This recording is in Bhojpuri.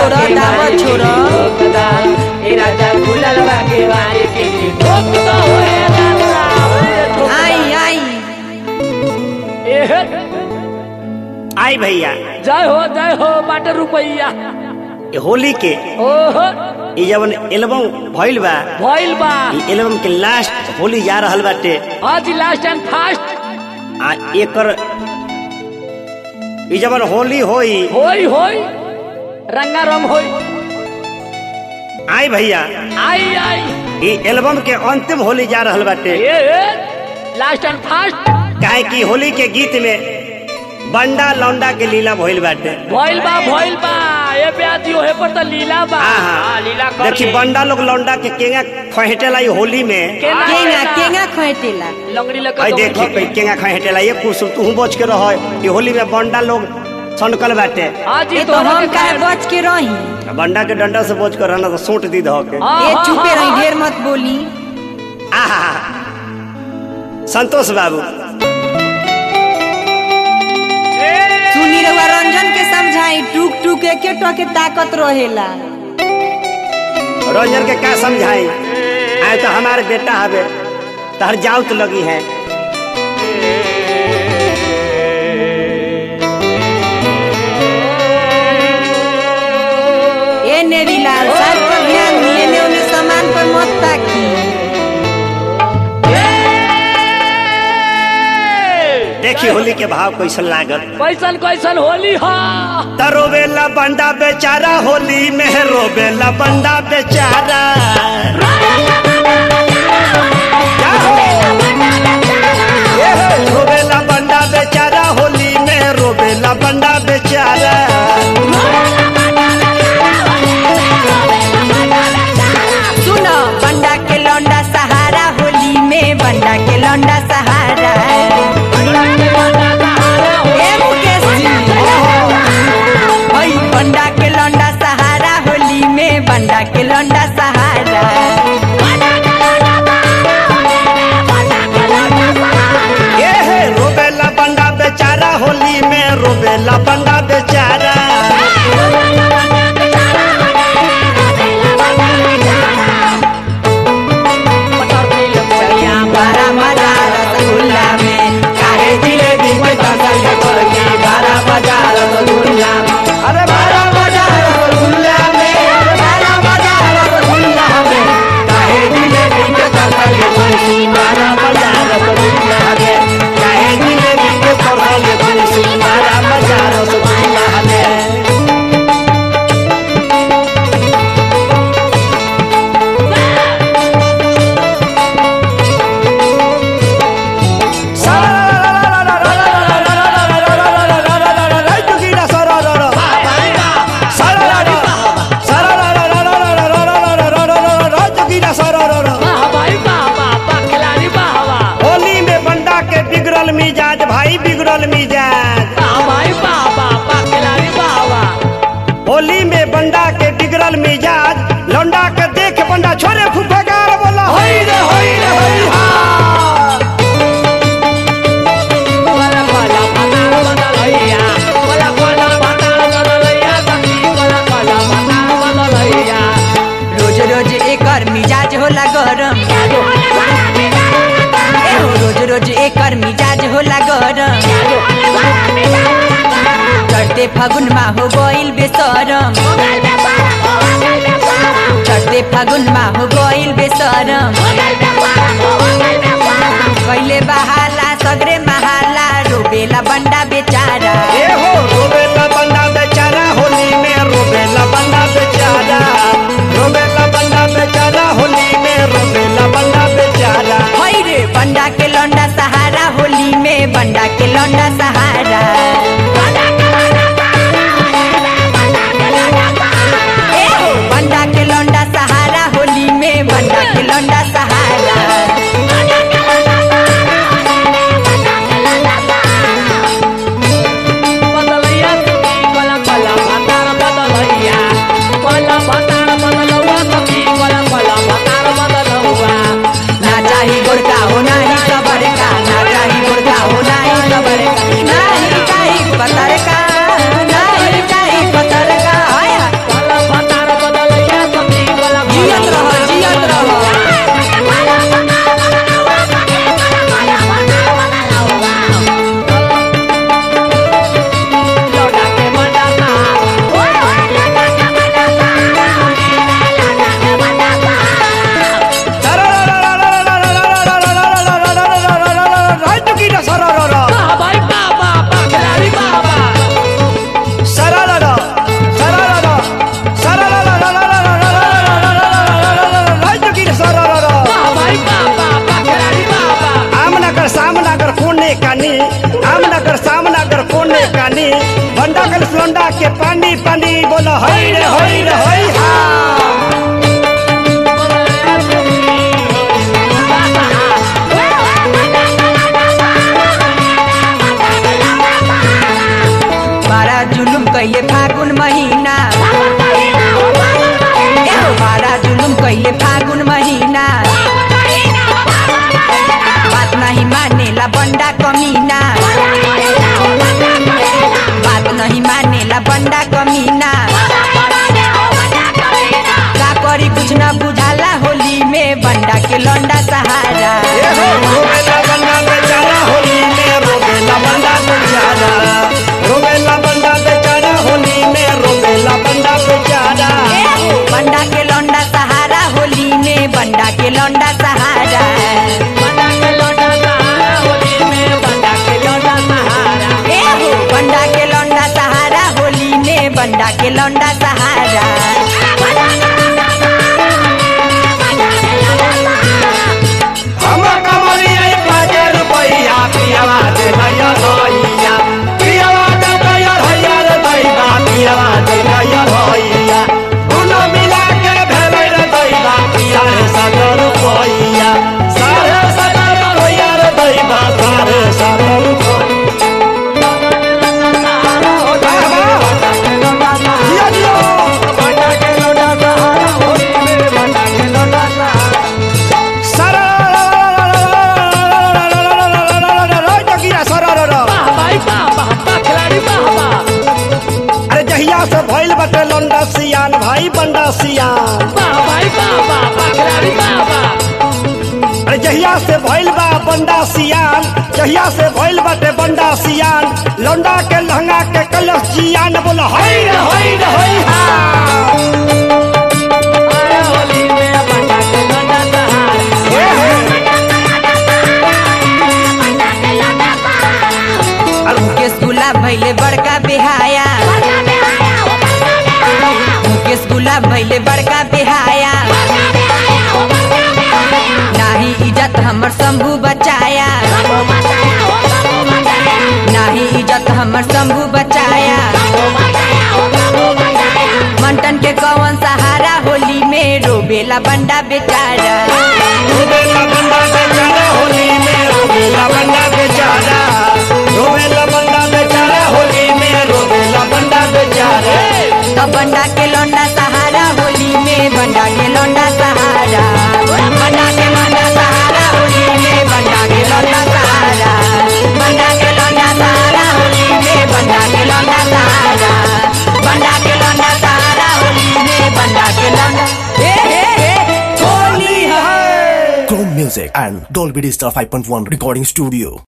छोड़ा दावत छोड़ा ए राजा खुलल बा के वारी के ठोक तो होए राजा आई आई एहे आई भैया जय हो जय हो बाटे रुपैया ये होली के ओहो ये जवन एल्बम भइल बा भइल बा ये एल्बम के लास्ट होली जा रहल बाटे आज लास्ट एंड फास्ट आ एकर ये जवन होली होई होई होई रंगा रंग होई आई भैया आई आई ये एल्बम के अंतिम होली जा रहल बाटे ए लास्ट एंड फास्ट काहे कि होली के गीत में बंडा लौंडा के लीला भइल बाटे भइल बा भइल बा ए ब्याजी ओहे पर त लीला बा आहा। हाँ, लीला कर देखी ले। बंडा लोग लौंडा के केंगा खहेटेला ये होली में केना केंगा केंगा खोटेला लंगड़ी लगा आई देखी कोई केंगा खहेटेला ये कुछ तू बच के रह ये होली में बंडा लोग सनकल बाटे आज ये ही तो हम काहे बच के रही बंडा के डंडा से बच कर रहना तो सूट दी धो के ये चुपे रही ढेर मत बोली आहा संतोष बाबू सुनी रहुआ रंजन के समझाई टूक टूक एके टके ताकत रहेला रंजन के क्या समझाई आए तो हमारे बेटा हवे तहर जाउत लगी है ए नेरीलाल सर पर ध्यान दिए ने उन्हें सामान पर मत ताकी देखी होली के भाव कैसन लागल कैसन कैसन होली हा त रोवेला बंडा बेचारा होली में रोवेला बंडा बेचारा क्या हो? ये हो, रोवेला बंडा बेचारा होली में रोवेला बंडा बेचारा सुनो बंडा के लौंडा सहारा होली में बंडा के लौंडा सहारा ए मुकेश जी ओई बंडा के लौंडा सहारा होली में बंडा के लौंडा सहारा ये है रोवेला बंडा बेचारा होली में रोवेला बंडा बेचारा चलिया बड़ा मजा रसगुल्ला में काहे जिलेबी में फसल के पड़गी बड़ा मजा रसगुल्ला में अरे बड़ा मजा रसगुल्ला में बड़ा मजा रसगुल्ला में काहे जिलेबी के फसल के पड़गी बड़ा मजा रसगुल्ला में काहे जिलेबी के फसल के पड़गी बड़ा मजा रसगुल्ला में वाह भाई वाह वाह वाह खिलाड़ी वाह वाह होली में बंडा के बिगड़ल मिजाज भाई बिगड़ल मिजाज वाह भाई वाह वाह वाह खिलाड़ी वाह वाह होली में बंडा के बिगड़ल मिजाज लौंडा के देख बंडा छोरे फुफकार बोला होई रे होई रे होई हा कोला कोला पताल बदल हैया कोला कोला पताल बदल हैया सखी कोला कोला पताल बदल हैया रोज रोज एकर मिजाज होला गरम ए हो रोज रोज एकर मिजाज होला गरम चढ़ते फागुन मा हो गइल बेसरम चढ़ते फागुन मा हो गइल बेसरम कैले बहाला सगरे महाला रोबेला बंडा बेचारा ए हो रोबेला बंडा बेचारा होली में रोबेला बंडा बेचारा रोबेला बंडा बेचारा होली में रोबेला बंडा बेचारा हई रे बंडा के लौंडा सहारा होली में बंडा के लौंडा सहारा ए हो, बंडा के लौंडा सहारा होली में बंडा के लौंडा सहारा आमनगर सामनगर कोने कानी बंडा कल लोंडा के पानी पानी बोलो हई रे हई रे हई हा बारा जुलुम कैले फागुन महीना एहो बारा जुलुम कैले फागुन महीना बात नहीं मानेला बंडा कमीना बात नहीं मानेला बंडा कमीना का करी कुछ न बुझाला होली में बंडा के लौंडा सहारा ए हो रोवेला बंडा बेचारा होली में रोवेला बंडा बेचारा रोवेला बंडा बेचारा होली में रोवेला बंडा बेचारा एहो, बंडा के लौंडा सहारा होली में बंडा के लौंडा सहारा बंडा के लौंडा सहारा होली में बंडा के लौंडा सहारा एहो, बंडा के लौंडा सहारा होली में बंडा के लौंडा सहारा हम कमरिया बाजे रुपैया पियावा दे भैया भैया पियावा दे भैया भैया रे दैबा पियावा दे भैया भैया दुनो मिला के भेलै रे दैबा साढ़े सत्तर रुपैया साढ़े सत्तर रुपैया रे दैबा साढ़े सत्तर रुपैया जिया जिया सारा जगिया सारा वाह भाई वाह वाह वाह खिलाड़ी वाह वाह अरे जहिया से भइल बटे लंडा सियान भाई बंडा सियान वाह भाई वाह वाह वाह खिलाड़ी वाह वाह अरे जहिया से भइल बा बंडा सियान जहिया से भइल बटे बंडा सियान लौंडा के लहंगा के कलश जियान बोला हई रे हई रे हई हा आया होली में बंडा के लौंडा सहारा ए हे। मुकेश गुलाब भैले बड़का बेहाया मुकेश गुलाब भैले बड़का बेहाया नाही इज्जत हमर शंभू बचाया नाही इज्जत हमर शंभू बचाया मंटन के कौन सहारा होली में रोबेला बंडा बेचारा रोवेला बंडा बेचारा होली में रोवेला बंडा बेचारा रोवेला बंडा बेचारा होली में रोवेला बंडा बेचारा तो बंडा के लौंडा सहारा होली में बंडा के लौंडा सहारा बंडा के लौंडा सहारा होली में बंडा के लौंडा सहारा बंडा के लौंडा सहारा होली में बंडा के लौंडा सहारा बंडा के लौंडा सहारा होली में बंडा के लौंडा हे हे हे होली है है Chrome Music and Dolby Digital 5.1 Recording Studio.